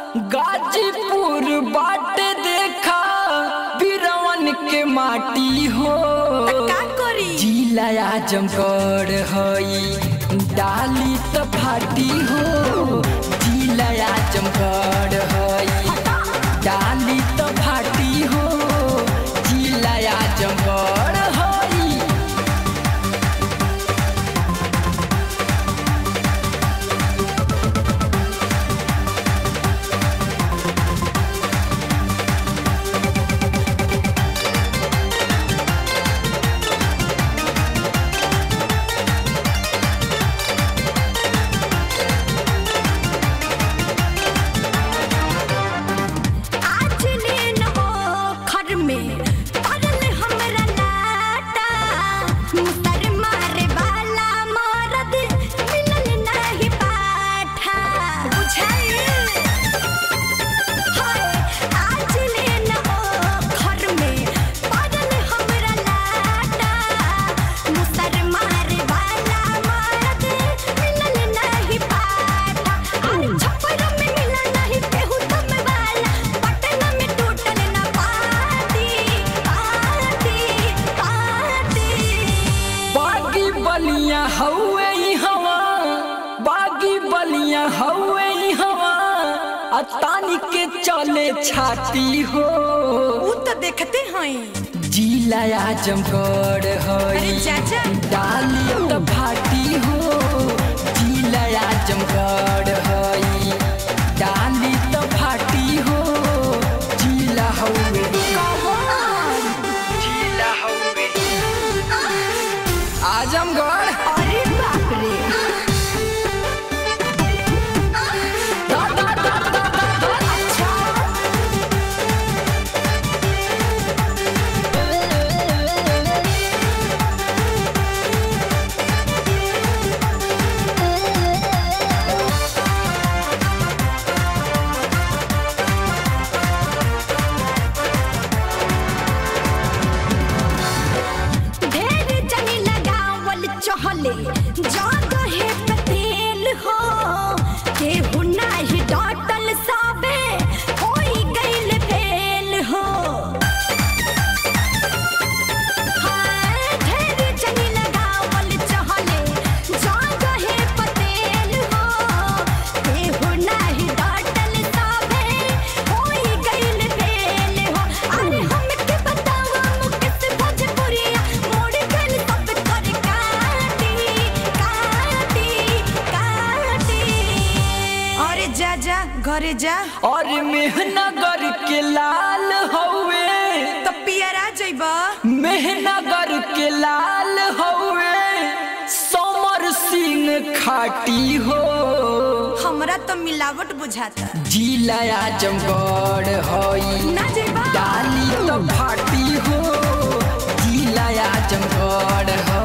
गाजीपुर बाटे देखा बिरवन के माटी हो का करी जिला आजमगढ़ हई डाली त फाटी हो जिला आजमगढ़ हई डाली त फाटी हो जिला आजमगढ़ हई आज लेन हो खर में पड़ल हमरा लाटा मुसर मारे वाला मरद मिलल नाही पाठा बुझाइल हाय आज लेन हो खर में पड़ल हमरा लाटा मुसर मारे वाला मरद मिलल नाही पाठा अरे छप्पर में मिलल नाही केहू तुम वाला पटना में टूटल ना पाती पाती पाती बागी बलिया हौवे ई हवा बागी बलिया हौवे ई हवा आ तानी के चले छाती हो ऊ तो देखते हैं जिला आजमगढ़ अरे हई चाचा डाली त फाटी हो जिला आजमगढ़ हई डाली त फाटी हो जिला हौवे जिला हौवे आजमगढ़ अरे बाप रे दा दा दा दा दा दा अच्छा ढेर जनी लगावल चहले जादो है पतेल हो केहू नाही डटल साबे होई गइल फेल हो हाय ढेर जनी लगावल चहले जादो है पतेल हो केहू नाही डटल साबे होई गइल फेल हो अरे हमके बतावा मुकेश भोजपुरिया मोड़ गइल सब कर काटी काटी काटी अरे जा जा घरे जा और मेहनगर के लाल हौवे तो पियरा जइबा मेहनगर के लाल हौवे समर सिंह खाटी हो हमरा तो मिलावट बुझाता जिला आजमगढ़ हई ना जइबा डाली तो फाटी हो जिला आजमगढ़